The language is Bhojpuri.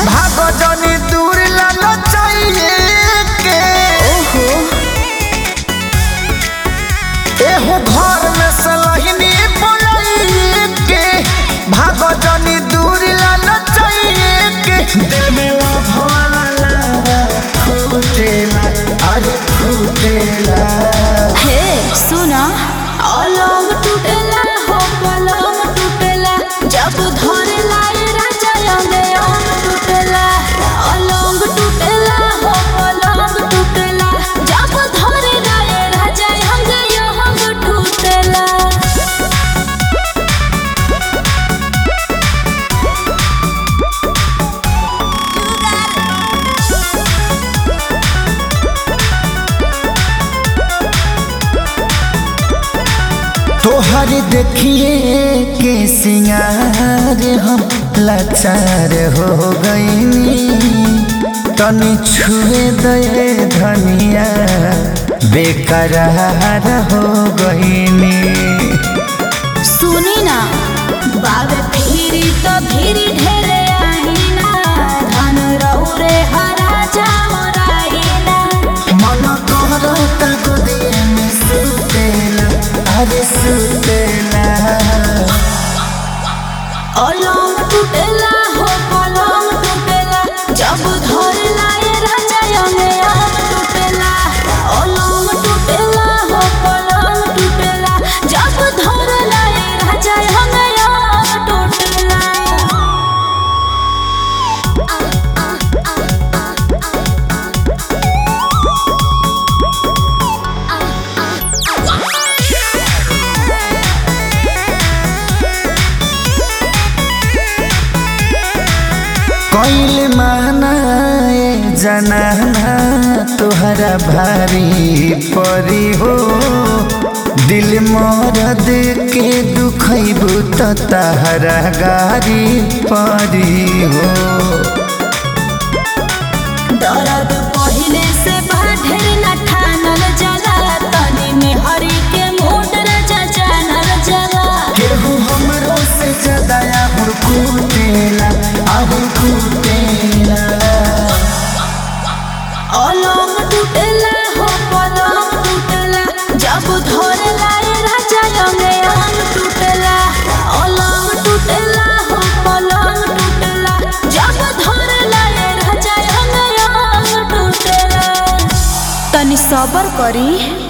भागो जनी दूर लालो चाहिए के ओहो एहो घर में सलहिनी बोलाइए के भागो जनी दूर लालो चाहिए के दिल में वो भवाला फूटेला अरे फूटेला हे सुना अलंग टूटेला हो पलंग टूटेला जब धरेला ए राजा अंगे अंग टूटेला अलंग टूटेला हो पलंग टूटेला जब धरेला ए राजा अंगे अंग टूटेला तोहर देखिए के सिंगार हम लाचार हो गईनी तनी छुए दे धनिया बेकरार हो गईनी सुनी ना बाबे फिरी तो फिरी ढेरे आईना धन रौरे हरा जामराईना मन करता गोदिए में सुतेला अरे सुतेला अलंग टूटेला हो पलंग टूटेला जब धरेला ए राजा अंगे अंग टूटेला अलंग टूटेला हो पलंग टूटेला जब धरेला ए राजा अंगे अंग टूटेला कैल मानाए जनाना तोहरा भारी परी हो दिल मरद के दुखैबू त तहरा गारी परी हो दर्द पहिले से बाढ़े न ठानल जला तनी में हरी के मूड रजा जानल जला केहू हमरो से ज्यादा आहुर कुटेला आहुर कुटेला अलंग टूटेला हो पलंग टूटेला जब धरेला ए राजा अंगे अंग टूटेला अलंग टूटेला हो पलंग टूटेला जब धरेला ए राजा अंगे अंग टूटेला तनी सबर करी